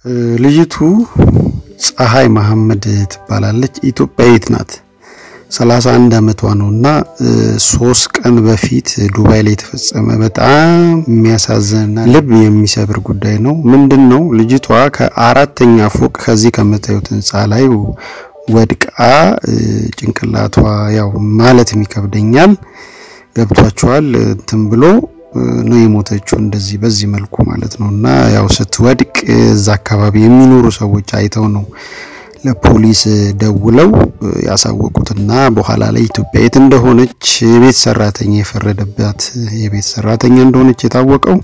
ልጅቱ ፀሐይ መሐመድ ትባላለች። ኢትዮጵያዊት ናት። 31 ዓመቷ ነው እና ሶስት ቀን በፊት ዱባይ ላይ የተፈጸመ በጣም የሚያሳዝንና ልብ የሚሰብር ጉዳይ ነው። ምንድን ነው ልጅቷ ከአራተኛ ፎቅ ከዚህ ከምታዩት ህንፃ ላይ ወድቃ ጭንቅላቷ ያው ማለትም ይከብደኛል ገብቷቸዋል እንትን ብሎ ነው የሞተችው። እንደዚህ በዚህ መልኩ ማለት ነው እና ያው ስትወድቅ እዛ አካባቢ የሚኖሩ ሰዎች አይተው ነው ለፖሊስ ደውለው ያሳወቁትና በኋላ ላይ ኢትዮጵያዊት እንደሆነች የቤት ሰራተኛ የፈረደባት የቤት ሰራተኛ እንደሆነች የታወቀው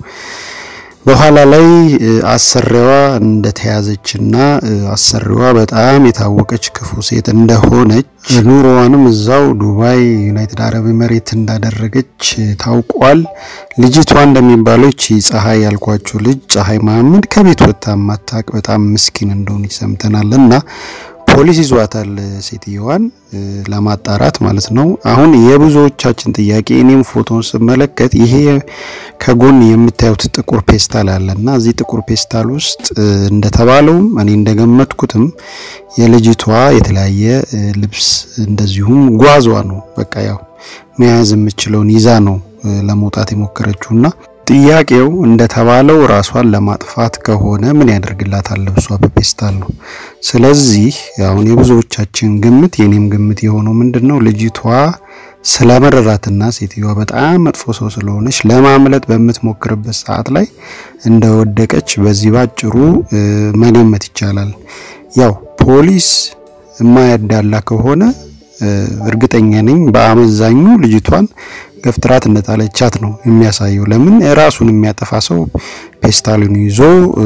በኋላ ላይ አሰሪዋ እንደተያዘችና አሰሪዋ በጣም የታወቀች ክፉ ሴት እንደሆነች ኑሮዋንም እዛው ዱባይ ዩናይትድ አረብ ኤምሬት እንዳደረገች ታውቋል። ልጅቷ እንደሚባለው ይቺ ፀሐይ ያልኳችሁ ልጅ ፀሐይ መሐመድ ከቤት ወጥታ ማታቅ በጣም ምስኪን እንደሆነች ሰምተናል እና ፖሊስ ይዟታል ሴትየዋን ለማጣራት ማለት ነው። አሁን የብዙዎቻችን ጥያቄ እኔም ፎቶን ስመለከት ይሄ ከጎን የምታዩት ጥቁር ፔስታል አለ እና እዚህ ጥቁር ፔስታል ውስጥ እንደተባለውም እኔ እንደገመትኩትም የልጅቷ የተለያየ ልብስ እንደዚሁም ጓዟ ነው። በቃ ያው መያዝ የምችለውን ይዛ ነው ለመውጣት የሞከረችውና ጥያቄው እንደተባለው ራሷን ለማጥፋት ከሆነ ምን ያደርግላታል? ልብሷ በፔስታል ነው። ስለዚህ አሁን የብዙዎቻችን ግምት የኔም ግምት የሆነው ምንድን ነው ልጅቷ ስለመረራትና ሴትዮዋ በጣም መጥፎ ሰው ስለሆነች ለማምለጥ በምትሞክርበት ሰዓት ላይ እንደወደቀች በዚህ ባጭሩ መገመት ይቻላል። ያው ፖሊስ የማያዳላ ከሆነ እርግጠኛ ነኝ በአመዛኙ ልጅቷን ገፍትራት እንደጣለቻት ነው የሚያሳየው። ለምን ራሱን የሚያጠፋ ሰው ፔስታሉን ይዞ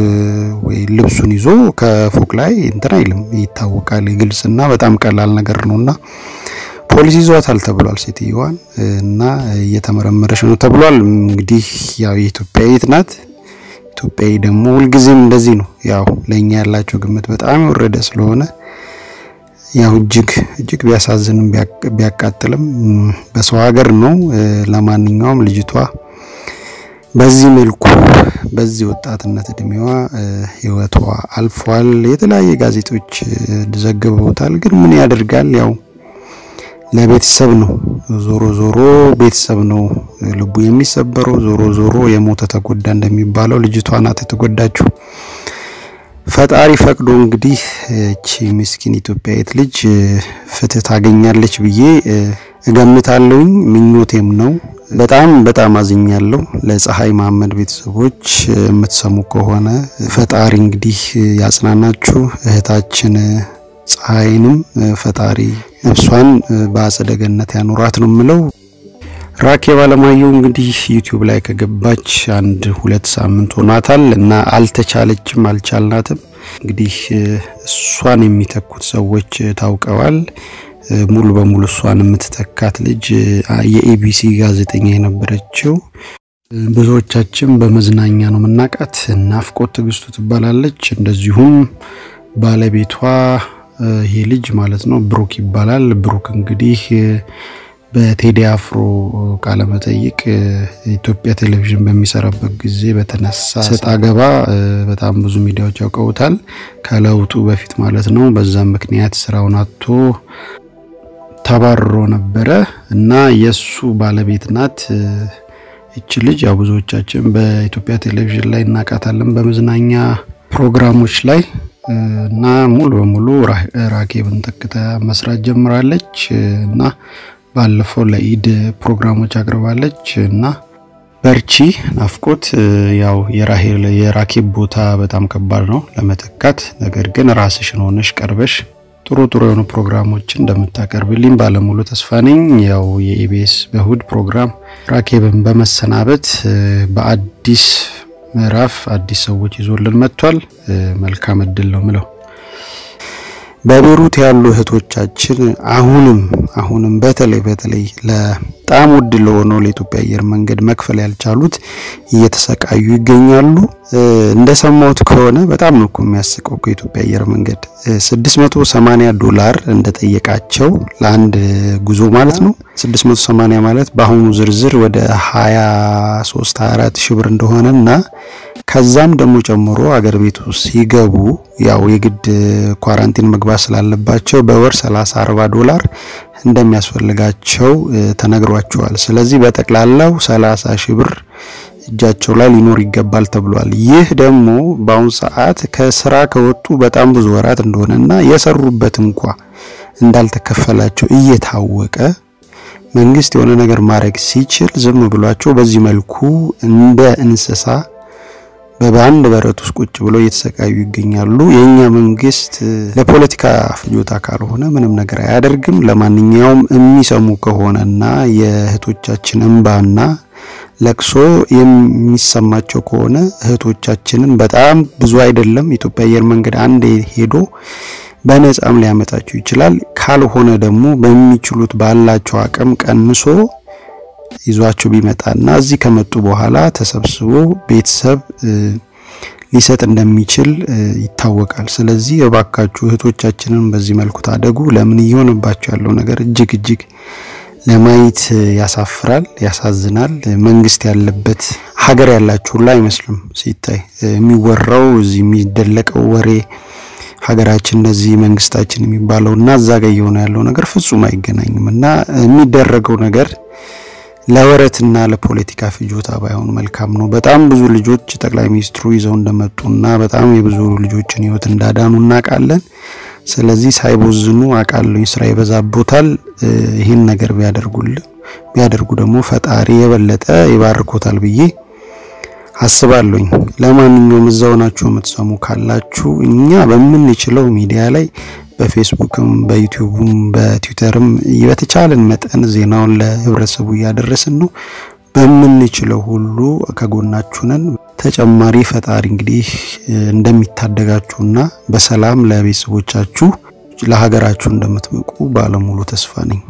ወይ ልብሱን ይዞ ከፎቅ ላይ እንትን አይልም፣ ይታወቃል። ግልጽና በጣም ቀላል ነገር ነውና ፖሊስ ይዟታል ተብሏል ሴትዮዋን እና እየተመረመረች ነው ተብሏል። እንግዲህ ያው የኢትዮጵያዊት ናት። ኢትዮጵያዊ ደግሞ ሁልጊዜም እንደዚህ ነው። ያው ለእኛ ያላቸው ግምት በጣም የወረደ ስለሆነ ያው እጅግ እጅግ ቢያሳዝንም ቢያቃጥልም በሰው ሀገር ነው። ለማንኛውም ልጅቷ በዚህ መልኩ በዚህ ወጣትነት እድሜዋ ሕይወቷ አልፏል። የተለያየ ጋዜጦች ዘግበውታል። ግን ምን ያደርጋል ያው ለቤተሰብ ነው። ዞሮ ዞሮ ቤተሰብ ነው ልቡ የሚሰበረው። ዞሮ ዞሮ የሞተ ተጎዳ እንደሚባለው ልጅቷ ናት የተጎዳችው። ፈጣሪ ፈቅዶ እንግዲህ እቺ ምስኪን ኢትዮጵያዊት ልጅ ፍትህ ታገኛለች ብዬ እገምታለሁኝ፣ ምኞቴም ነው። በጣም በጣም አዝኛለሁ። ለፀሐይ መሐመድ ቤተሰቦች የምትሰሙ ከሆነ ፈጣሪ እንግዲህ ያጽናናችሁ። እህታችን ፀሐይንም ፈጣሪ ነፍሷን በአጸደ ገነት ያኑራት ነው የምለው። ራኬብ አለማየሁ እንግዲህ ዩቲዩብ ላይ ከገባች አንድ ሁለት ሳምንት ሆኗታል እና አልተቻለችም፣ አልቻልናትም። እንግዲህ እሷን የሚተኩት ሰዎች ታውቀዋል። ሙሉ በሙሉ እሷን የምትተካት ልጅ የኤቢሲ ጋዜጠኛ የነበረችው ብዙዎቻችን በመዝናኛ ነው የምናውቃት፣ ናፍቆት ትዕግስቱ ትባላለች። እንደዚሁም ባለቤቷ ይሄ ልጅ ማለት ነው ብሩክ ይባላል። ብሩክ እንግዲህ በቴዲ አፍሮ ቃለመጠይቅ ኢትዮጵያ ቴሌቪዥን በሚሰራበት ጊዜ በተነሳ ሰጣ ገባ በጣም ብዙ ሚዲያዎች ያውቀውታል። ከለውጡ በፊት ማለት ነው። በዛም ምክንያት ስራውን አጥቶ ተባርሮ ነበረ እና የሱ ባለቤት ናት እች ልጅ። ያው ብዙዎቻችን በኢትዮጵያ ቴሌቪዥን ላይ እናውቃታለን በመዝናኛ ፕሮግራሞች ላይ እና ሙሉ በሙሉ ራኬብን ተክታ መስራት ጀምራለች እና ባለፈው ለኢድ ፕሮግራሞች አቅርባለች እና በርቺ ናፍቆት። ያው የራሄል የራኬብ ቦታ በጣም ከባድ ነው ለመተካት። ነገር ግን ራስሽን ሆነሽ ቀርበሽ ጥሩ ጥሩ የሆኑ ፕሮግራሞችን እንደምታቀርብልኝ ባለሙሉ ተስፋ ነኝ። ያው የኢቢኤስ በእሁድ ፕሮግራም ራኬብን በመሰናበት በአዲስ ምዕራፍ አዲስ ሰዎች ይዞልን መጥቷል። መልካም እድል ነው ምለው። በቤሩት ያሉ እህቶቻችን አሁንም አሁንም በተለይ በተለይ በጣም ውድ ለሆነው ለኢትዮጵያ አየር መንገድ መክፈል ያልቻሉት እየተሰቃዩ ይገኛሉ። እንደሰማሁት ከሆነ በጣም ነው እኮ የሚያስቀው ከኢትዮጵያ አየር መንገድ 680 ዶላር እንደጠየቃቸው ለአንድ ጉዞ ማለት ነው። 680 ማለት በአሁኑ ዝርዝር ወደ 23 24 ሺህ ብር እንደሆነና ከዛም ደግሞ ጨምሮ አገር ቤቱ ሲገቡ ያው የግድ ኳራንቲን መግባት ስላለባቸው በወር 30 40 ዶላር እንደሚያስፈልጋቸው ተነግሯቸዋል። ስለዚህ በጠቅላላው 30 ሺህ ብር እጃቸው ላይ ሊኖር ይገባል ተብሏል። ይህ ደግሞ በአሁኑ ሰዓት ከስራ ከወጡ በጣም ብዙ ወራት እንደሆነና የሰሩበት እንኳ እንዳልተከፈላቸው እየታወቀ መንግስት የሆነ ነገር ማድረግ ሲችል ዝም ብሏቸው በዚህ መልኩ እንደ እንስሳ በባንድ በረት ውስጥ ቁጭ ብለው እየተሰቃዩ ይገኛሉ። የኛ መንግስት ለፖለቲካ ፍጆታ ካልሆነ ምንም ነገር አያደርግም። ለማንኛውም የሚሰሙ ከሆነና የእህቶቻችን እንባና ለቅሶ የሚሰማቸው ከሆነ እህቶቻችንን በጣም ብዙ አይደለም ኢትዮጵያ አየር መንገድ አንዴ ሄዶ በነጻም ሊያመጣቸው ይችላል። ካልሆነ ደግሞ በሚችሉት ባላቸው አቅም ቀንሶ ይዟቸው ቢመጣና እዚህ ከመጡ በኋላ ተሰብስቦ ቤተሰብ ሊሰጥ እንደሚችል ይታወቃል። ስለዚህ እባካችሁ እህቶቻችንን በዚህ መልኩ ታደጉ። ለምን እየሆነባቸው ያለው ነገር እጅግ እጅግ ለማየት ያሳፍራል፣ ያሳዝናል። መንግስት ያለበት ሀገር ያላችሁ ሁላ አይመስልም ሲታይ የሚወራው እዚህ የሚደለቀው ወሬ ሀገራችን እንደዚህ መንግስታችን የሚባለው እና እዛ ጋ እየሆነ ያለው ነገር ፍጹም አይገናኝም እና የሚደረገው ነገር ለወረትና ለፖለቲካ ፍጆታ ባይሆን መልካም ነው። በጣም ብዙ ልጆች ጠቅላይ ሚኒስትሩ ይዘው እንደመጡና በጣም የብዙ ልጆችን ህይወት እንዳዳኑ እናውቃለን። ስለዚህ ሳይቦዝኑ አውቃለሁ ስራ ይበዛቦታል። ይህን ነገር ቢያደርጉልን ቢያደርጉ ደግሞ ፈጣሪ የበለጠ ይባርኮታል ብዬ አስባለሁኝ። ለማንኛውም እዛው ናችሁ የምትሰሙ ካላችሁ እኛ በምንችለው ሚዲያ ላይ በፌስቡክም በዩቲዩብም በትዊተርም በተቻለን መጠን ዜናውን ለህብረተሰቡ እያደረስን ነው። በምንችለው ሁሉ ከጎናችሁ ነን። ተጨማሪ ፈጣሪ እንግዲህ እንደሚታደጋችሁና በሰላም ለቤተሰቦቻችሁ ለሀገራችሁ እንደምትበቁ ባለሙሉ ተስፋ ነኝ።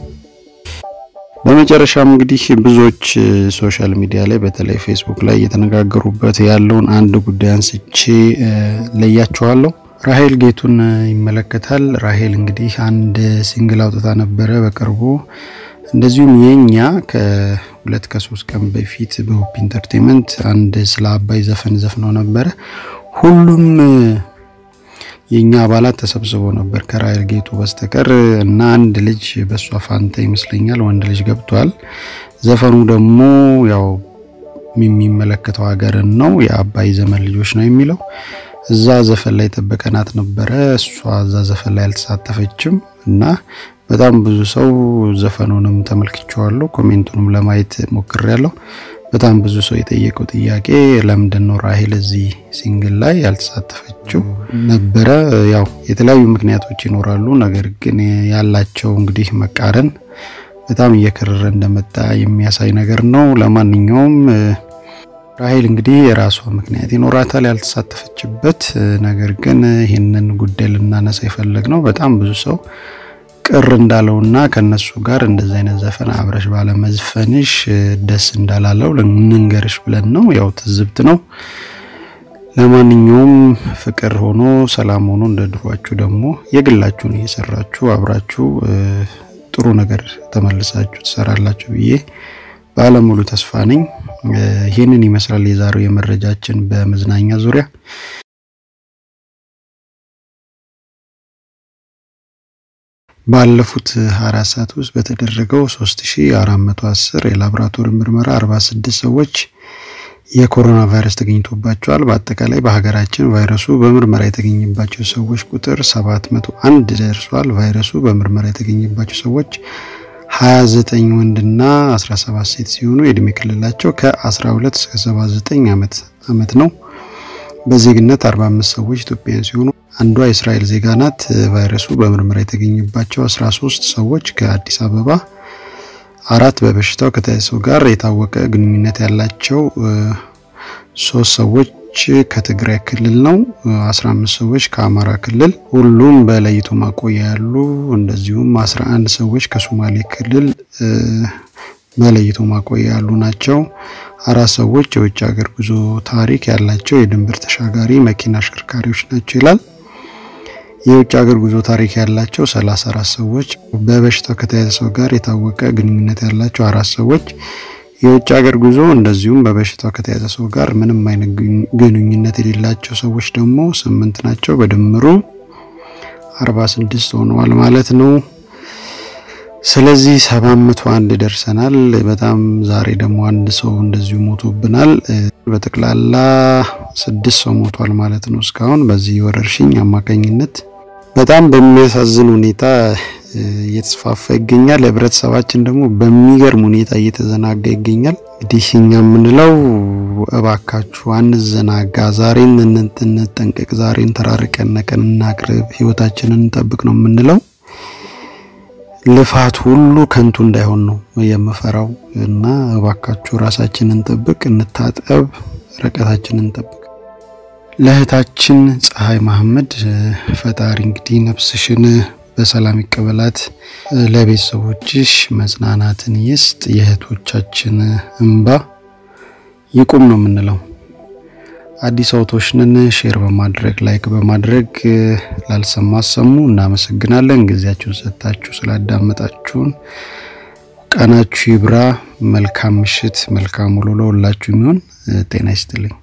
በመጨረሻም እንግዲህ ብዙዎች ሶሻል ሚዲያ ላይ በተለይ ፌስቡክ ላይ እየተነጋገሩበት ያለውን አንድ ጉዳይ አንስቼ ለያቸዋለሁ። ራሄል ጌቱን ይመለከታል። ራሄል እንግዲህ አንድ ሲንግል አውጥታ ነበረ በቅርቡ። እንደዚሁም የኛ ከሁለት ከሶስት ቀን በፊት በሆፕ ኢንተርቴንመንት አንድ ስለ አባይ ዘፈን ዘፍነው ነበረ። ሁሉም የኛ አባላት ተሰብስበው ነበር ከራሄል ጌቱ በስተቀር እና አንድ ልጅ በሷ ፋንታ ይመስለኛል ወንድ ልጅ ገብቷል። ዘፈኑ ደግሞ ያው የሚመለከተው ሀገርን ነው የአባይ ዘመን ልጆች ነው የሚለው እዛ ዘፈን ላይ ጠበቀናት ነበረ። እሷ እዛ ዘፈን ላይ አልተሳተፈችም እና በጣም ብዙ ሰው ዘፈኑንም ተመልክቼዋለሁ፣ ኮሜንቱንም ለማየት ሞክሬያለሁ። በጣም ብዙ ሰው የጠየቀው ጥያቄ ለምንድን ነው ራሄል እዚህ ሲንግል ላይ ያልተሳተፈችው ነበረ። ያው የተለያዩ ምክንያቶች ይኖራሉ። ነገር ግን ያላቸው እንግዲህ መቃረን በጣም እየከረረ እንደመጣ የሚያሳይ ነገር ነው። ለማንኛውም ራሄል እንግዲህ የራሷ ምክንያት ይኖራታል ያልተሳተፈችበት። ነገር ግን ይህንን ጉዳይ ልናነሳ የፈለግ ነው በጣም ብዙ ሰው ቅር እንዳለውና ከነሱ ጋር እንደዚህ አይነት ዘፈን አብረሽ ባለመዝፈንሽ ደስ እንዳላለው ልንገርሽ ብለን ነው። ያው ትዝብት ነው። ለማንኛውም ፍቅር ሆኖ ሰላም ሆኖ እንደ ድሯችሁ ደግሞ የግላችሁን እየሰራችሁ አብራችሁ ጥሩ ነገር ተመልሳችሁ ትሰራላችሁ ብዬ ባለሙሉ ተስፋ ነኝ። ይህንን ይመስላል የዛሬው የመረጃችን በመዝናኛ ዙሪያ። ባለፉት 24 ሰዓት ውስጥ በተደረገው 3410 የላቦራቶሪ ምርመራ 46 ሰዎች የኮሮና ቫይረስ ተገኝቶባቸዋል። በአጠቃላይ በሀገራችን ቫይረሱ በምርመራ የተገኘባቸው ሰዎች ቁጥር 701 ደርሷል። ቫይረሱ በምርመራ የተገኘባቸው ሰዎች 29 ወንድና 17 ሴት ሲሆኑ የእድሜ ክልላቸው ከ12 እስከ 79 ዓመት ዓመት ነው። በዜግነት 45 ሰዎች ኢትዮጵያውያን ሲሆኑ አንዷ የእስራኤል ዜጋ ናት። ቫይረሱ በምርመራ የተገኘባቸው 13 ሰዎች ከአዲስ አበባ፣ አራት በበሽታው ከተያዘ ሰው ጋር የታወቀ ግንኙነት ያላቸው ሶስት ሰዎች ከትግራይ ክልል ነው። 15 ሰዎች ከአማራ ክልል ሁሉም በለይቶ ማቆያ ያሉ፣ እንደዚሁም 11 ሰዎች ከሶማሌ ክልል በለይቶ ማቆያ ያሉ ናቸው። አራት ሰዎች የውጭ ሀገር ጉዞ ታሪክ ያላቸው የድንበር ተሻጋሪ መኪና አሽከርካሪዎች ናቸው ይላል። የውጭ ሀገር ጉዞ ታሪክ ያላቸው 34 ሰዎች፣ በበሽታው ከተያዘ ሰው ጋር የታወቀ ግንኙነት ያላቸው አራት ሰዎች፣ የውጭ ሀገር ጉዞ እንደዚሁም በበሽታው ከተያዘ ሰው ጋር ምንም አይነት ግንኙነት የሌላቸው ሰዎች ደግሞ ስምንት ናቸው። በድምሩ 46 ሆነዋል ማለት ነው። ስለዚህ 701 ደርሰናል። በጣም ዛሬ ደግሞ አንድ ሰው እንደዚሁ ሞቶብናል። በጠቅላላ ስድስት ሰው ሞቷል ማለት ነው እስካሁን በዚህ ወረርሽኝ አማካኝነት በጣም በሚያሳዝን ሁኔታ እየተስፋፋ ይገኛል። ህብረተሰባችን ደግሞ በሚገርም ሁኔታ እየተዘናጋ ይገኛል። እንግዲህ እኛ የምንለው እባካችሁ አንዘናጋ፣ ዛሬን እንጠንቀቅ፣ ዛሬን ተራርቀን ነቀን እናቅርብ፣ ህይወታችንን እንጠብቅ ነው የምንለው። ልፋት ሁሉ ከንቱ እንዳይሆን ነው የምፈራው እና እባካችሁ ራሳችንን እንጠብቅ፣ እንታጠብ፣ ርቀታችንን እንጠብቅ። ለእህታችን ፀሐይ መሐመድ ፈጣሪ እንግዲህ ነፍስሽን በሰላም ይቀበላት፣ ለቤተሰቦችሽ መጽናናትን ይስጥ፣ የእህቶቻችን እንባ ይቁም ነው የምንለው። አዲስ አውቶች ነን። ሼር በማድረግ ላይክ በማድረግ ላልሰማ አሰሙ። እናመሰግናለን። ጊዜያችሁን ሰጥታችሁ ስላዳመጣችሁን ቀናችሁ ይብራ። መልካም ምሽት፣ መልካም ውሎ ለሁላችሁ የሚሆን ጤና ይስጥልኝ።